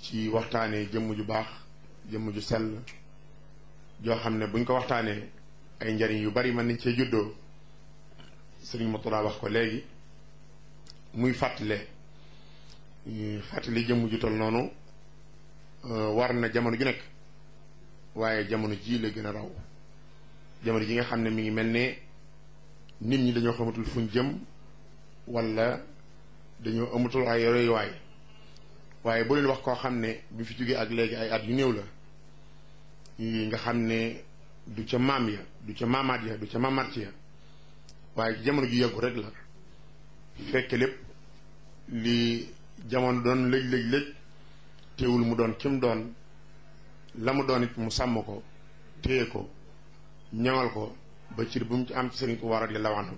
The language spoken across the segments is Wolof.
ci waxtaanee jëmm ju baax jëmm ju sell joo xam ne buñ ko waxtaanee ay njariñ yu bari mën nañ cee juddoo sëriñ Mourtada wax ko léegi muy fàttale fàttali jëmm ju tol noonu war na jamono ju nekk waaye jamono ji la gën a raw jamono ji nga xam ne mi ngi mel ne nit ñi dañoo xamatul fuñ jëm wala dañoo amatul ay royuwaay waaye bu leen wax koo xam ne bi fi jógee ak léegi ay at yu néew la nga xam ne du ca maam ya du ca maamaat ya du ca maamaat ya waaye jamono ju yàggu rek la fekk lépp li jamono doon lëj lëj lëj teewul mu doon kim doon la mu doon it mu sàmm ko téye ko ñaŋal ko ba cir bu mu ci am ci Sëriñ Tuubaa radiyallaahu anhu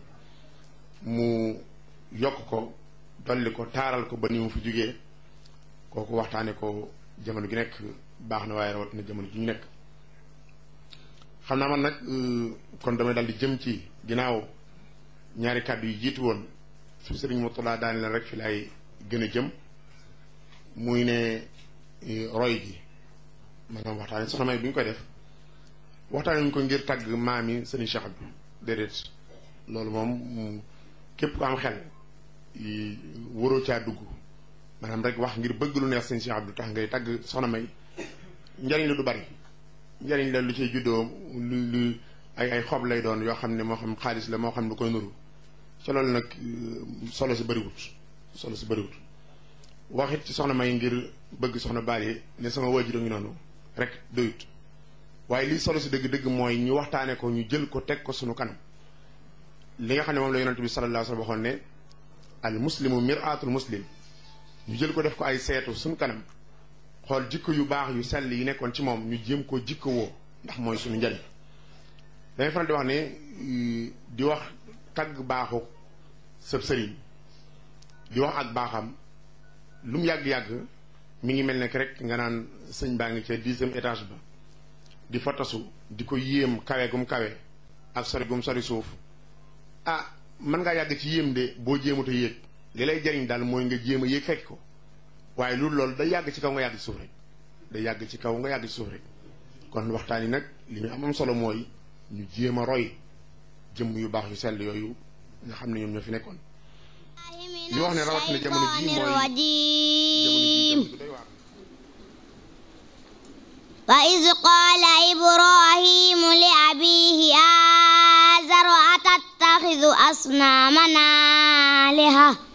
mu yokk ko dolli ko taaral ko ba ni mu fi jógee kooku waxtaane ko jamono gi nekk baax na waaye rawat na jamono ji ñu nekk xam naa man nag kon damay dal di jëm ci ginnaaw ñaari kàddu yi jiitu woon su Sëriñ Mourtada daani leen rek fi laay gën a jëm muy ne roy gi maanaam waxtaane soxna May bi ñu koy def waxtaane ñu ko ngir tàgg maam yi sëriñ Cheikh bi déedéet loolu moom képp ku am xel waroo caa dugg maanaam rek wax ngir bëgg lu neex sëriñ Cheikh Abdou tax ngay tàgg soxna May njariñ la du bari njariñ la lu ciy juddoo lu lu ay ay xob lay doon yoo xam ne moo xam xaalis la moo xam lu koy nuru ca loolu nag solo si bëriwut solo si bëriwut waxit ci soxna May ngir bëgg soxna Bally ne sama waajur a ngi noonu rek doyut waaye lii solo si dëgg-dëgg mooy ñu waxtaane ko ñu jël ko teg ko sunu kanam li nga xam ne moom la yonent bi sallallahu alayhi wa sallam waxoon ne al muslimu mir'atul muslim ñu jël ko def ko ay seetu sunu kanam xool jikko yu baax yu sell yi nekkoon ci moom ñu jéem ko jikko woo ndax mooy suñu njariñ dañuy faral di wax ne di wax tagg baaxu sëb sëriñ di wax ak baaxam lu mu yàgg-yàgg mi ngi mel ne rek nga naan sëñ baa ngi ca dixième étage ba di fa tasu di ko yéem kawe gum kawe ak sori gum sori suuf ah mën ngaa yàgg ci yéem de boo jéemut a yéeg li lay jariñ daal mooy nga jéem a yéeg fekk ko waaye loolu loolu day yàgg ci kaw nga yàgg ci suuf rek day yàgg ci kaw nga yàgg ci suuf rek kon waxtaan yi nag li ñu am am solo mooy ñu jéem a roy jëmm yu baax yu sell yooyu nga xam ne ñoom ñoo fi nekkoon li wax ne rawatina jamono ji mooy jamono ji doy waar وإذ قال إبراهيم لأبيه آزر أتتخذ أصنامنا آلهة